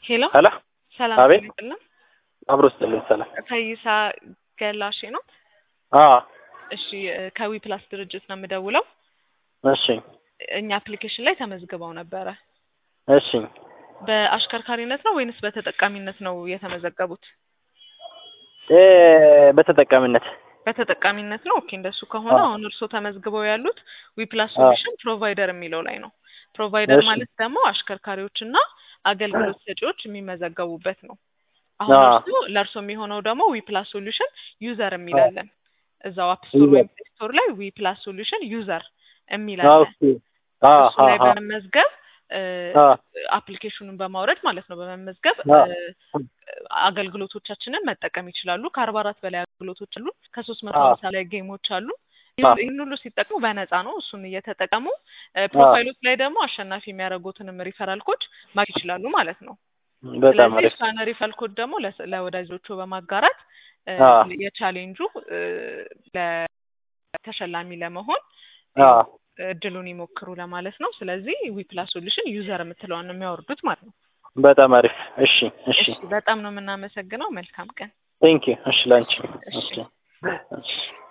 ሄሎ ሄሎ ሰላም አቤት። ይስጥልን። አብሮ ስጥልኝ ሰላም። ፈይሳ ገላሼ ነው። አዎ እሺ እ ከዊ ፕላስ ድርጅት ነው የምደውለው። እሺ እኛ አፕሊኬሽን ላይ ተመዝግበው ነበረ። እሺ በአሽከርካሪነት ነው ወይንስ በተጠቃሚነት ነው የተመዘገቡት? እ በተጠቃሚነት በተጠቃሚነት ነው። ኦኬ እንደሱ ከሆነ አዎ። አሁን እርስዎ ተመዝግበው ያሉት ዊ ፕላስ አዎ። ሶሉሽን ፕሮቫይደር የሚለው ላይ ነው። ፕሮቫይደር እሺ። ማለት ደግሞ አሽከርካሪዎችና አገልግሎት ሰጪዎች የሚመዘገቡበት ነው። አሁን አዎ። እርሱ ለእርሶ የሚሆነው ደግሞ ዊ ፕላስ ሶሉሽን ዩዘር የሚላለን እዛው አፕ ስቶር ወይም ፕሌይ ስቶር ላይ ዊ ፕላስ ሶሉሽን ዩዘር የሚላለን ኦኬ አዎ እሱ ላይ አዎ በመመዝገብ እ አዎ አፕሊኬሽኑን በማውረድ ማለት ነው በመመዝገብ አዎ እ አገልግሎቶቻችንን መጠቀም ይችላሉ። ከአርባ አራት በላይ አገልግሎቶች አሉ። ከሶስት መቶ አዎ ሀምሳ ላይ ጌሞች አሉ። አዎ ይህን ሁሉ ሲጠቅሙ በነፃ ነው። እሱን እየተጠቀሙ እ ፕሮፋይሎች ላይ ደግሞ አሸናፊ የሚያደርጉትንም ሪፈራል ኮድ ማግኘት ይችላሉ ማለት ነው። በጣም ስለዚህ አሪፍ እሷን ሪፈራል ኮድ ደግሞ ለስ- ለወዳጆቹ በማጋራት እ አዎ የቻሌንጁ እ ለተሸላሚ ለመሆን አዎ ያው እድሉን ይሞክሩ ለማለት ነው። ስለዚህ ዊ ፕላስ ሶሉሽን ዩዘር የምትለዋን ነው የሚያወርዱት ማለት ነው። በጣም አሪፍ እሺ እሺ እሺ በጣም ነው የምናመሰግነው። መልካም ቀን። ቴንክ ዩ እሺ ላንቺ እሺ እሺ እሺ